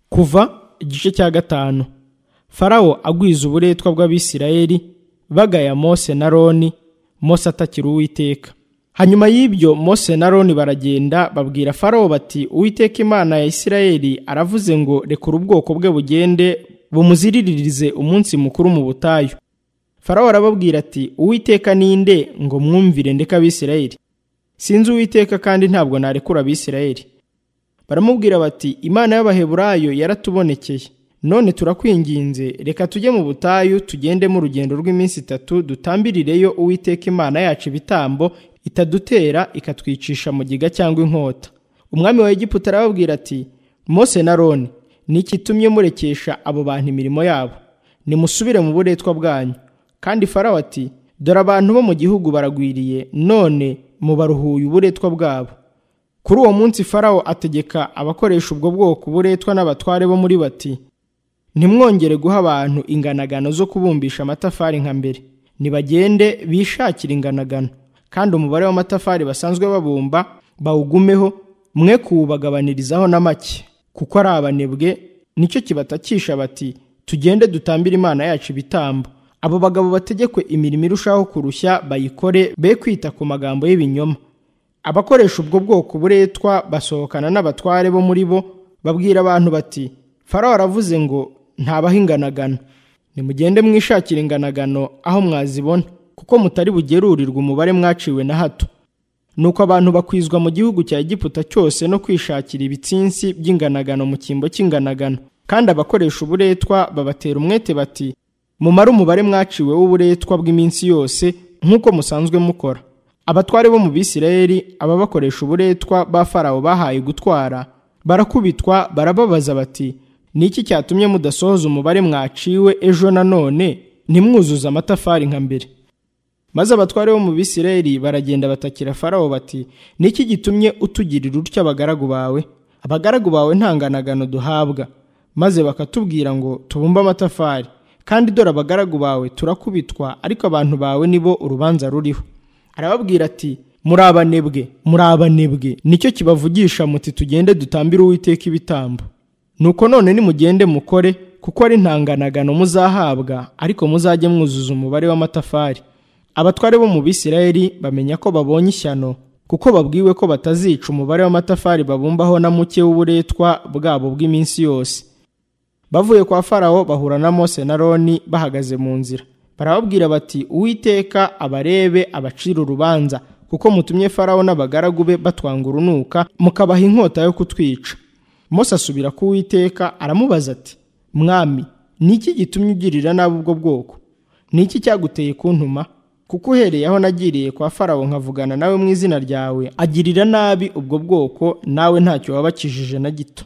kuva igice cya gatanu farawo agwiza uburetwa bw'abisirayeli bagaya mose na roni mose atakira uwiteka hanyuma y'ibyo mose na roni baragenda babwira farawo bati uwiteka imana ya isirayeli aravuze ngo rekura ubwoko bwe bugende bumuziriririze umunsi mukuru mu butayu farawo arababwira ati uwiteka ninde ngo mwumvire ndeka abisirayeli sinzi uwiteka kandi ntabwo narekura abisirayeli baramubwira bati imana y'abaheburayo yaratubonekeye none turakwinginze reka tujye mu butayu tugendemo urugendo rw'iminsi itatu dutambirireyo uwiteka imana yacu ibitambo itadutera ikatwicisha mu giga cyangwa inkota umwami wa egiputa arababwira ati mose na roni iki tumye murekesha abo bantu imirimo yabo nimusubire mu buretwa bwanyu kandi farawo ati dore abantu bo mu gihugu baragwiriye none mubaruhuye uburetwa bwabo kuri uwo munsi farawo ategeka abakoresha ubwo bwoko buretwa n'abatware bo muri bati ntimwongere guha abantu inganagano zo kubumbisha amatafari nka mbere nibagende bishakire inganagano kandi umubare w'amatafari basanzwe babumba bawugumeho mwe kuwubagabanirizaho na make kuko ari abanebwe nicyo kibatakisha bati tugende dutambire imana yacu ibitambo abo bagabo bategekwe imirimo irushaho kurushya bayikore be kwita ku magambo y'ibinyoma abakoresha ubwo bwoko buretwa basohokana n'abatware bo muri bo babwira abantu bati farawo aravuze ngo ntabaho inganagano nimugende mwishakira inganagano aho mwazibona kuko mutari bugerurirwa umubare mwaciwe na hato nuko abantu bakwizwa mu gihugu cya egiputa cyose no kwishakira ibitsinsi by'inganagano mu cyimbo cy'inganagano kandi abakoresha uburetwa babatera umwete bati mumare umubare mwaciwe w'uburetwa bw'iminsi yose nk'uko musanzwe mukora abatware bo mu bisirayeli ababakoresha uburetwa ba farawo bahaye gutwara barakubitwa barababaza bati ni iki cyatumye mudasohoza umubare mwaciwe ejo nanone ntimwuzuze amatafari nka mbere maze abatware bo mu bisirayeli baragenda batakira farawo bati ni iki gitumye utugirira utya abagaragu bawe abagaragu bawe ntanganagano duhabwa maze bakatubwira ngo tubumbe amatafari kandi dore abagaragu bawe turakubitwa ariko abantu bawe nibo urubanza ruriho arababwira ati muri abanebwe muri abanebwe nicyo kibavugisha muti tugende dutambire uwiteka ibitambo nuko none nimugende mukore kuko ari ntanganagano muzahabwa ariko muzajye mwuzuza umubare w'amatafari abatware bo mu bisirayeli bamenya ko babonye ishyano kuko babwiwe ko batazica umubare w'amatafari babumbaho na muke w'uburetwa bwabo bw'iminsi yose bavuye kwa farawo bahura na mose na roni bahagaze mu nzira barababwira bati uwiteka abarebe abacira urubanza kuko mutumye farawo n'abagaragu be batwanga urunuka mukabaha inkota yo kutwica mose asubira ku uwiteka aramubaza ati mwami ni iki gitumye ugirira nabi ubwo bwoko ni iki cyaguteye kuntuma kuko uhereye aho nagiriye kwa farawo nkavugana nawe mu izina ryawe agirira nabi ubwo bwoko nawe ntacyo wabakijije na gito